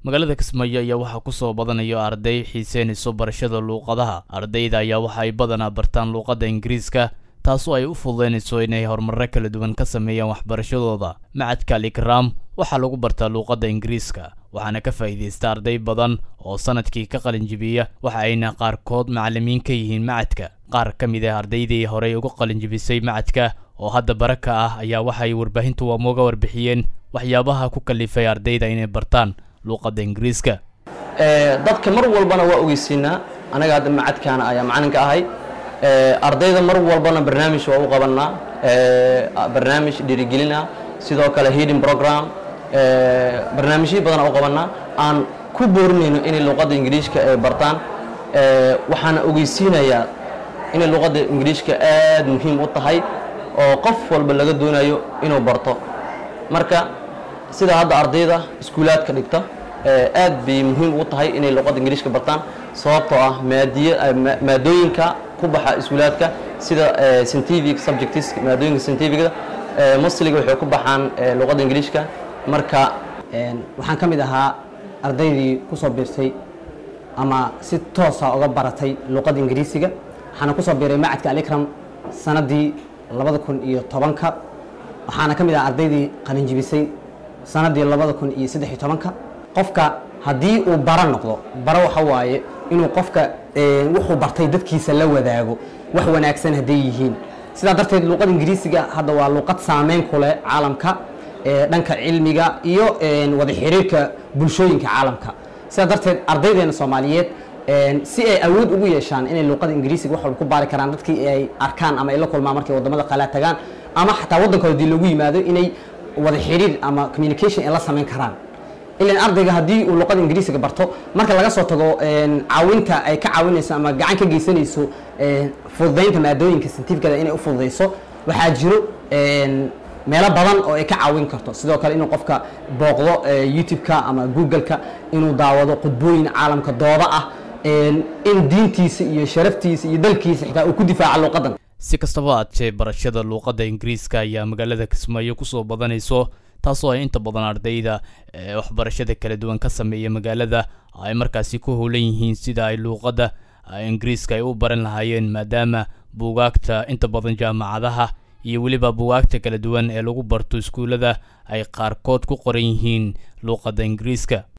magaalada kismaayo ayaa waxaa kusoo badanayo arday xiiseynayso barashada luuqadaha ardayda ayaa waxa ay badanaa bartaan luuqadda ingiriiska taasoo ay u fududeynayso inay horumarro kala duwan ka sameeyaan waxbarashadooda macadka alikraam waxaa lagu bartaa luuqadda ingiriiska waxaana ka faa'iidaysta arday badan oo sanadkii ka qalinjibiya waxa ayna qaarkood macallimiin ka yihiin macadka qaar ka mid ah ardaydii horey uga qalinjibisay macadka oo hadda bara ka ah ayaa waxaay warbaahintu waamuga warbixiyeen waxyaabaha ku kalifay ardayda inay bartaan luuqadda ingiriiska dadka mar walbana waa ogeysiinaa anaga hadda macadkaana ayaa macalinka ahay ardayda mar walbana barnaamij waa u qabanaa barnaamij dhiirigelina sidoo kale heading program barnaamijyo badan u qabanaa aan ku boorinayno inay luuqadda ingiriishka ay bartaan waxaana ogeysiinayaa inay luuqadda ingiriishka aad muhiim u tahay oo qof walba laga doonayo inuu barto marka sida hadda ardayda iskuulaadka dhigta aad bay muhiim ugu tahay inay luuqadda ingiriishka bartaan sababtoo ah maadiy maadooyinka ku baxa iskuulaadka sida scientific subjects maadooyinka scientificda musliga waxay ku baxaan luuqadda ingiriishka marka waxaan ka mid ahaa ardaydii kusoo biirtay ama si toosa uga baratay luuqadda ingiriisiga waxaana kusoo biiray macadka alikram sanadii labada kun iyo tobanka waxaana ka mid ahaa ardaydii qalinjibisay sanadii labada kun iyo saddex iyo tobanka qofka haddii uu bara noqdo bara waxa waaye inuu qofka wuxuu bartay dadkiisa la wadaago wax wanaagsan hadday yihiin sidaa darteed luuqada ingiriisiga hadda waa luuqad saameyn ku leh caalamka dhanka cilmiga iyo wada xiriirka bulshooyinka caalamka sidaa darteed ardaydeena soomaaliyeed si ay awood ugu yeeshaan inay luuqada ingiriisiga wax walba ku baari karaan dadkii ay arkaan ama ay la kulmaan markay wadamada qalaa tagaan ama xataa waddankooda hadii loogu yimaado inay wada xiriir ama communication ay la samayn karaan ilan ardayga haddii uu luuqada ingiriisiga barto marka laga soo tago caawinta ay ka caawinayso ama gacan ka geysanayso fududaynta maadooyinka scientificada inay u fududayso waxaa jiro meelo badan oo ay ka caawin karto sidoo kale inuu qofka booqdo youtube-ka ama google-ka inuu daawado qudbooyin caalamka dooda ah in diintiisa iyo sharaftiisa iyo dalkiisa xitaa uu ku difaaca luuqadan si kastaba aadshee barashada luuqadda ingiriiska ayaa magaalada kismaayo kusoo badanayso taasoo ay inta badan ardayda ee waxbarashada kala duwan ka sameeya magaalada ay markaasi ku howlan yihiin sida ay luuqadda ingiriiska ay u baran lahaayeen maadaama buugaagta inta badan jaamacadaha iyo weliba buugaagta kala duwan ee lagu barto iskuullada ay qaarkood ku qoran yihiin luuqadda ingiriiska